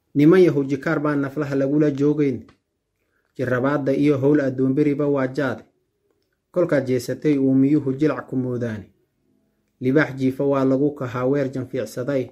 niman yahu jikaar baan naflaha lagula joogayn jirabaadda iyo howl addoonberiba waa jaade kolkaad jeesatay uumiyuhu jilac ku moodaane libaax jiifa waa lagu kahaa weer janfiicsaday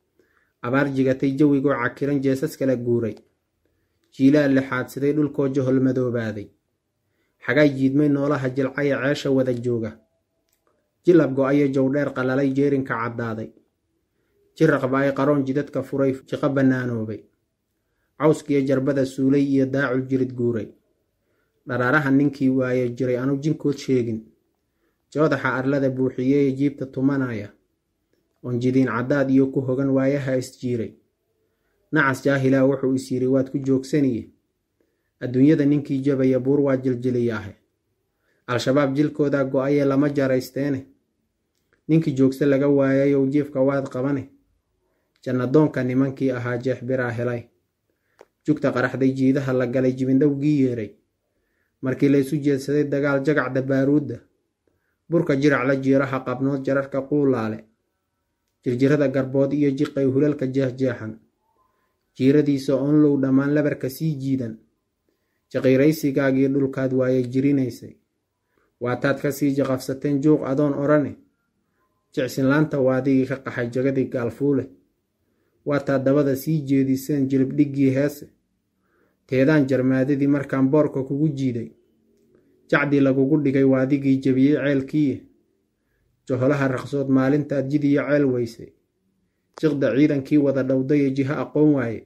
abaar jigatay jawigoo cakiran jeesas kala guuray jiilaa lixaadsaday dhulkoo johol madoobaaday xagay jiidmay noolaha jilcaya ceesha wada jooga jilab go-ayo jowdheer qalalay jeerinka caddaaday jiraqba ay qaroon jidadka furay jiqo bannaanoobay cawskiyo jarbada suulay iyo daacul jirid guuray dharaaraha ninkii waaye jiray anu jinkood sheegin joodaxa arlada buuxiyeye jiibta tumanaya oon jidiin caddaad iyo ku hogan waayaha isjiiray nacas jaahilaa wuxuu is yidhi waad ku joogsaniye adduunyada ninkii jabaya buur waa jiljiliyaahe al-shabaab jilkoodaa go-aye lama jaraysteene ninkii joogse laga waayayow jiifka waad qabane jannadoonka nimankii ahaa jeex biraa helay jugta qaraxday jiidaha la galay jibindhowgii yeeray markii laysu jeedsaday dagaal jagacda baaruudda burka jirac la jiiraha qabnood jararka quulaale jirjirada garbood iyo jiqay hulalka jeexjeexan jiiradiisa onlow dhammaan labarka sii jiidan jaqiiraysigaagii dhulkaad waaye jirinaysay waataad ka sii jaqafsateen juuq adoon odhane jicsinlaanta waadigii ka qaxay jagadii gaalfuule waataad dabada sii jeediseen jilibdhiggii heese teedaan jarmaadadii markaan boorka kugu jiiday jacdii lagugu dhigay waadigii jebiyey ceelkiiye joholaha raqsood maalintaad jidiyo ceel weysay jiqda ciidankii wada dhowdaye jiho aqoon waaye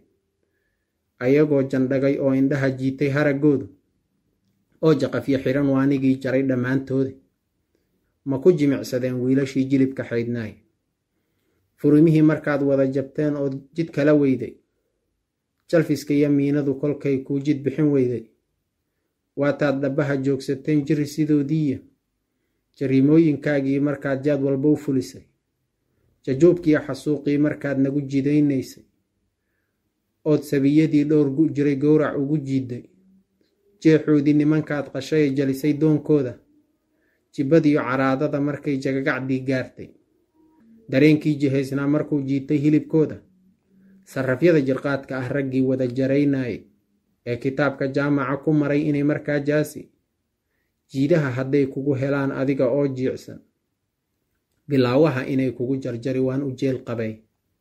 ayagoo jandhagay oo indhaha jiitay haraggoodu oo jaqafyo xiran waanigii jaray dhammaantoodi ma ku jimicsadeen wiilashii jilibka xaydnaay furimihii markaad wada jabteen oo jid kala weyday jalfiska iyo miinadu kolkay kuu jid bixin weyday waataad dhabbaha joogsateen jiri sidoodiiya jariimooyinkaagii markaad jaad walba u fulisay jajuubkiiyo xasuuqii markaad nagu jidaynaysay ood sabiyadii dhowr gu jiray gowrac ugu jiiday jeexoodii nimankaad qashaye jalisay doonkooda jibbadiyo caraadada markay jagagacdii gaartay dareenkii jihaysnaa markuu jiitay hilibkooda sarrafyada jirqaadka ah raggii wada jaraynayay ee kitaabka jaamaca ku maray inay markaa jaasi jiidaha hadday kugu helaan adiga oo jiicsan bilaawaha inay kugu jarjari waan u jeel qabay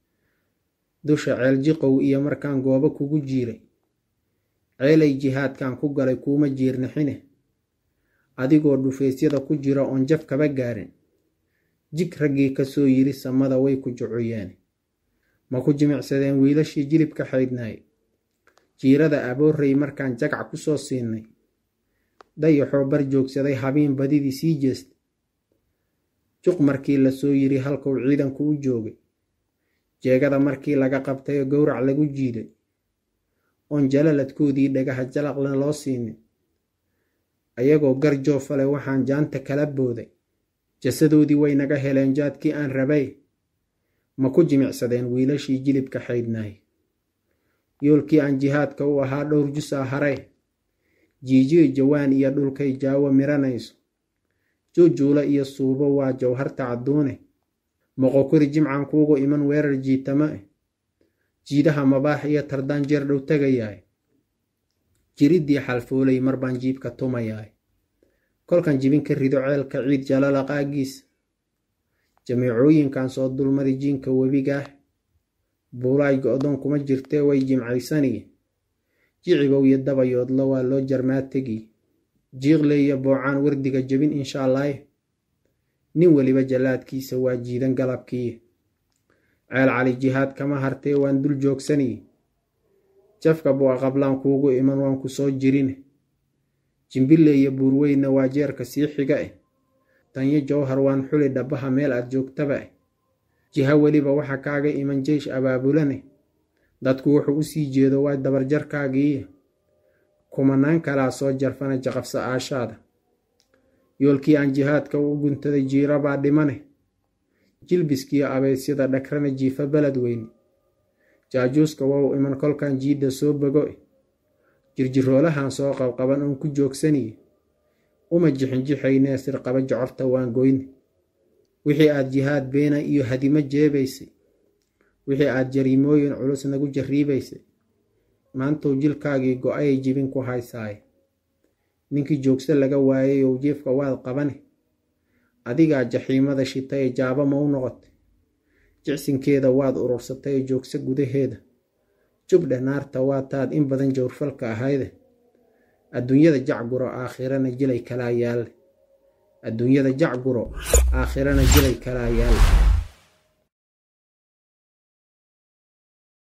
dusha ceel jiqow iyo markaan goobo kugu jiiray ceelay jihaadkan ku galay kuuma jiirnixine adigoo dhufaysyada ku jira oon jaf kaba gaarin jig raggii kasoo yiri samada way ku jucuyeen ma ku jimicsadeen wiilashii jilibka xaydnaay jiirada aboorrey markaan jagac ku soo siinay dayaxoo bar joogsaday habiin badidii sii jeestay juq markii lasoo yiri halkuu ciidanku u joogay jeegada markii laga qabtay oo gowrac lagu jiiday oon jalaladkoodii dhagaha jalaqna loo siinin ayagoo gar joofale waxaan jaanta kala booday jasadoodii way naga heleen jaadkii aan rabay ma ku jimicsadeen wiilashii jilibka xaydnaay yoolkii aan jihaadka u ahaa dhowr jusaa haray jiijiyo jawaan iyo dhulkay jaawo miranayso juujuula iyo suubo waa jawharta cadduune moqokori jimcan kuugu iman weerar jiitama eh jiidaha mabaax iyo tardaan jeer dhow tagayaay jiriddii xalfoolay mar baan jiibka tumayaay kolkan jibin ka rido ceelka ciid jalala qaagiis jamiicooyinkan soo dulmari jiinka webigaah buulaay go-doon kuma jirtee way jimcaysaniye jicibow iyo dabayoodla waa loo jarmaa tegi jiiqle iyo boocaan wardiga jebin inshaalaaye nin weliba jallaadkiisa waa jiidan galabkiiye ceel cali jihaad kama hartee waan dul joogsaniye jafka bu'a qablaan kuugu iman waan ku soo jirine jimbille iyo buurweyna waa jeerka sii xiga eh tanyo jowhar waan xuli dhabbaha meel aad joogtaba eh jiha weliba waxa kaaga iman jeysh abaabulane dadku wuxuu u sii jeedo waa dabarjarkaagiiye kumanaan kalaa soo jarfana jaqafsa aashaada yoolkii aan jihaadka u guntaday jiirabaa dhimane jilbiskiyo abeysyada dhagrana jiifa beled weyne jaajuuska wow iman kolkan jiidda soo bogo e jirjiroolahan soo qabqaban oon ku joogsaniye uma jixinjixaynee sirqaba jocorta waan goyne wixii aad jihaad beena iyo hadimo jeebaysay wixii aad jariimooyin culus nagu jarriibaysay maantou jilkaagii go-ayay jibin ku haysaaye ninkii joogso laga waayay ou jiefka waad qabane adigaa jaxiimada shitay ee jaaba ma u noqotay jicsinkeeda waad urursatay ee joogso gudaheeda jubdhe naarta waa taad in badan jawrfalka ahayde adduunyada jacguro aakhirana jilay kalaa yaalle adduunyada jacguro aakhirana jilay kalaa yaalle